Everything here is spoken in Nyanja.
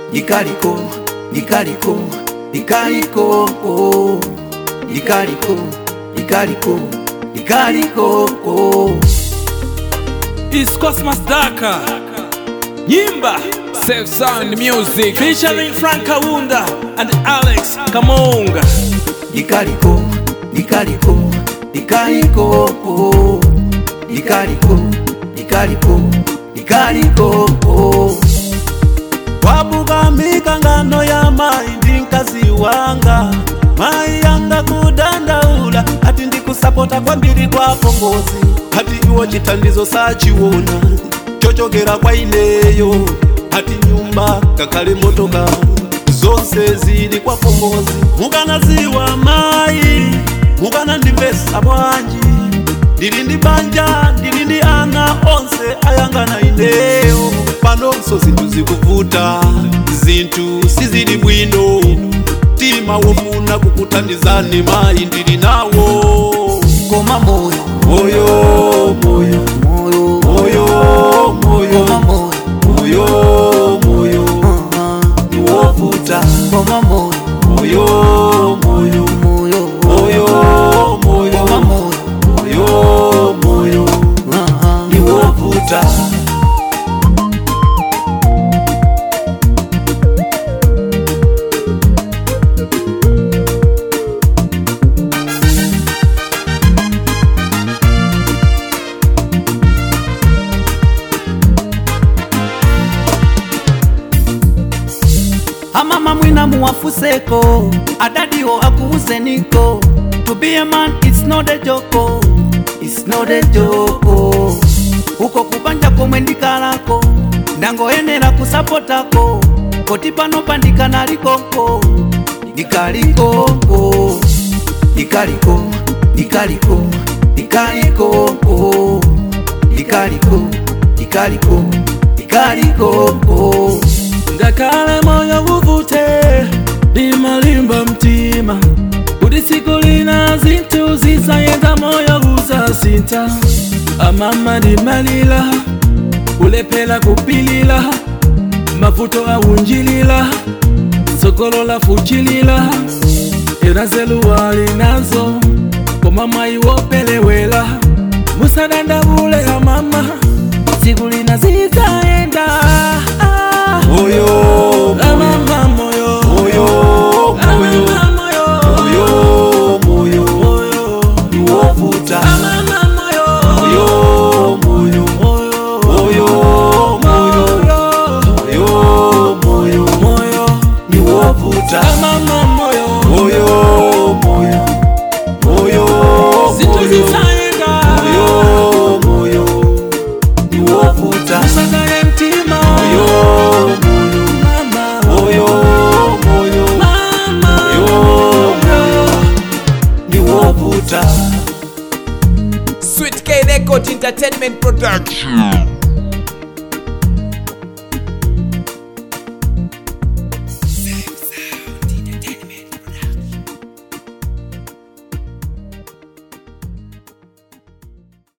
likaliko likaliko likaliko oh. likaliko likaliko likaliko oh. It's Cosmos Daka Nyimba Safe Sound Music featuring Frank Kawunda and Alex Kamonga likaliko likaliko likaliko oh. likaliko likaliko likaliko oh. wabuka mikangano ya mai ndi mkazi wanga mai yanga kudandaula ati ndikusapota kwambiri kwa pongozi ati iwo chitandizo sachiwona chochokera kwa ineyo ati nyumba kakale motoka zonse zili kwa pongozi mukanaziwa mai mukanandimvesa bwanji ndili ndi banja ndili ndi ana onse ayangana ineyo panonso zinthu zikuvuta zinthu sizili bwino mtima wofuna kukuthandizani mayi ndili nawo koma moyo moyo moyo moyo moyo moyo koma moyo moyo moyo uh-huh. niwovuta koma moyo moyo moyo moyo moyo koma moyo moyo moyo moyo uh-huh. niwovuta amama mwina muwafuseko adadiwo akuuzeniko to be a man it's not a joko it's not a joko uko kubanja komwe ndikalako ndangoyenera kusapotako koti pano pandikanalikoko ndikalikoko ndikaliko ndikaliko ndikalikoko ndikaliko ndikaliko ndikalikoko ngakale moyo uvute limalimba mtima kuti tsiku lina zinthu zizayenda moyo uzasinta amama ndimalira kulephera kupilira mavuto aunjilira tsogolo lafuchilira era zeluwali nazo koma mwayi wopelewera musadandabule amama tsiku lina zizayenda moyo amama moyo moyo moyo amama moyo moyo moyo moyo niwovuta amama moyo moyo moyo moyo moyo moyo moyo moyo moyo niwovuta amama moyo moyo moyo moyo zinthu moyo zizayenda moyo moyo niwovuta usagaye mtima moyo moyo mama moyo moyo mama moyo moyo niwovuta Sweet K Record Entertainment Production